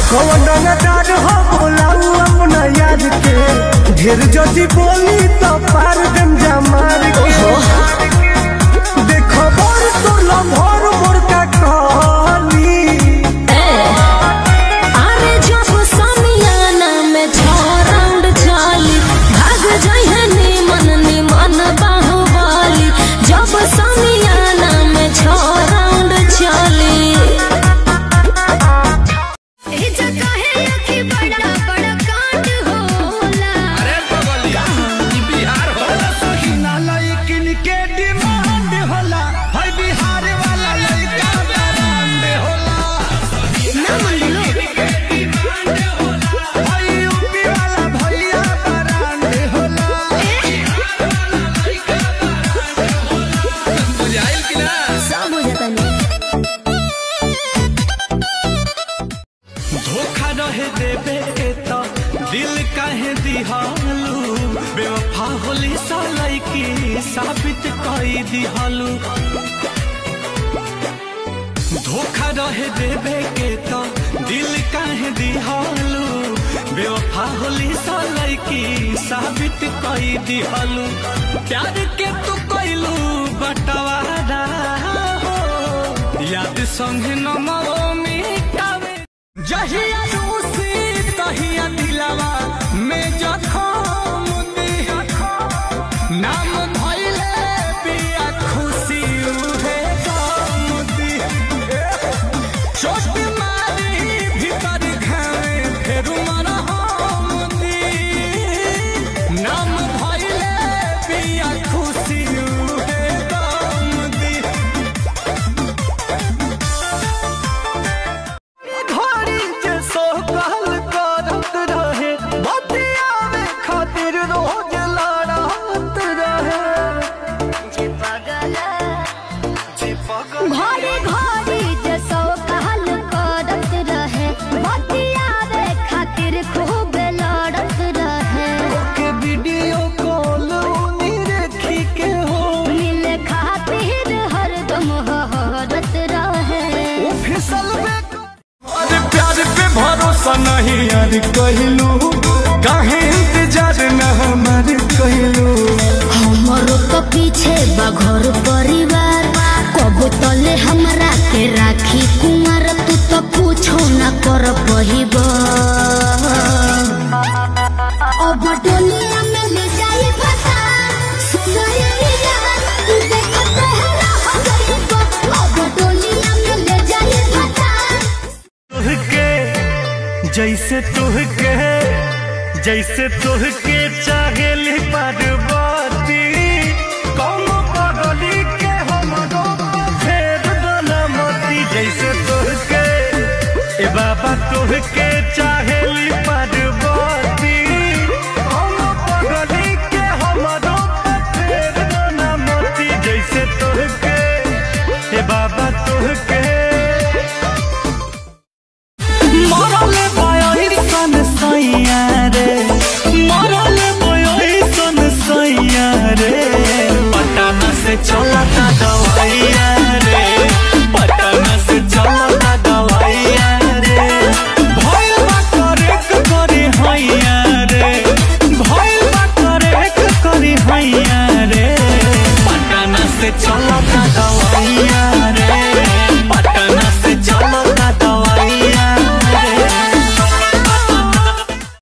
कौन रंगदार हो बोलाऊ अपना यार के ढेर जदी बोली तो पार दम जमार के देखो बोर तो लम्हर मोर का कहली अरे जब समियाना में छह राउंड चली भाग जाइए निमन निमन बाहुबली जब समियाना में छह राउंड चली ए जगह है कि बड़ा बड़ा कांड होला अरे बगलिया ई बिहार हो लेकिन के डिमांड होला है बिहार वाला लड़का ब्रांड होला ना मन लो है यूपी वाला भैया ब्रांड होला बुझाइल कि ना सब हो जाता नहीं धोखा रहे देबे के तो दिल काहे दिहालू बेवफा होली सालाई की साबित कई दिहालू धोखा रहे देबे के तो दिल काहे दिहालू बेवफा होली सालाई की साबित कई दिहालू प्यार के तू कइलू बटवारा हो याद संग नमो मिटावे जहिया रूसी तहिया दिलावा में जखम दी नाम धइले पिया खुशी उहे गम दी चोट मारी भीतर घावे फेरू मरहम दी नाम धइले पिया खुशी उहे गम दी घड़ी के सोकल करत रहे बतिया में खातिर रोज लड़त रहे जे पगल घड़ी घड़ी जे सौ कहल करत रहे बतियावे खातिर खूब लड़त रहे के वीडियो कॉल उनी देखी के हो मिले खातिर हरदम हरत रहे वो फिसल में अरे प्यार पे भरोसा नहीं यार कहलू काहे इंतजार न हमारे कहलू हमरो तो पीछे बघर परिवार कबो तले हमरा के राखी कुमार तू तो पूछो न कर पहिब अब डोलिया में ले जाई फसा सुनरी यार तू देखत है रह गइब अब डोलिया में ले जाई फसा तुहके जैसे तुहके जैसे तुहके चाहेली पार्वती कौन पगली के हम फेर डोलमती जैसे तुहके ए बाबा तुहके चाहेली